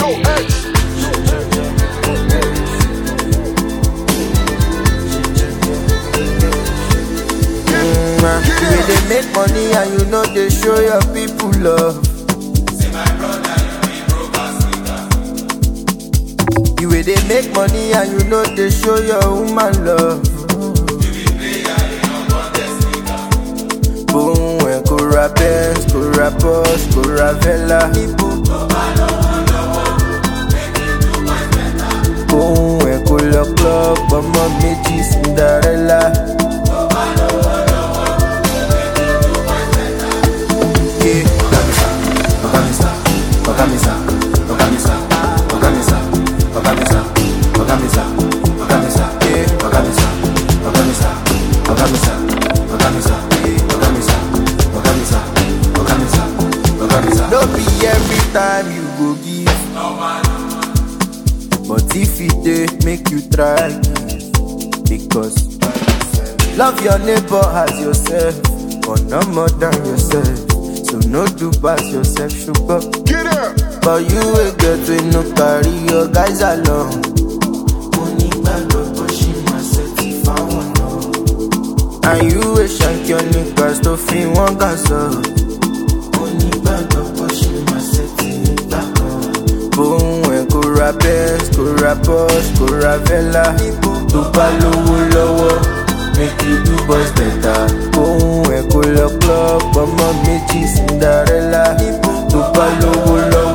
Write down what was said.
Mm, you dey make money and you know dey show your people love. You wey dey make money and you know dey show your woman love. Boom, ẹ kò ra Benz, kò ra Porsche, kò ra Vela. Boom, ẹ kò lọ club, ọmọ méjì Cinderella. Yeah. Ogamisa, Ogamisa, Ogamisa, Ogamisa, Ogamisa, Ogamisa, Ogamisa, Yeah. Ogamisa, Ogamisa, Ogamisa, Ogamisa, Ogamisa, Ogamisa, Ogamisa, Ogamisa. No be every time you go give. But if it dey, make you try give. Because love your neighbor as yourself, but no more than yourself. So no do pass yourself, sugar. Get up. But you will get to no carry your guys along. Money bag up, but she must set it for one And you will shank your niggas to feel one gas up. Money bag up, but she must set it back up. Boom, ẹ kò ra Benz, kò ra Porsche, kò ra Vela. Tó bá lówó lọ́wọ́, make you do boys better. Boom, ẹ kò lọ club, ọmọ méjì Cinderella. Tó bá lówó lọ́wọ́.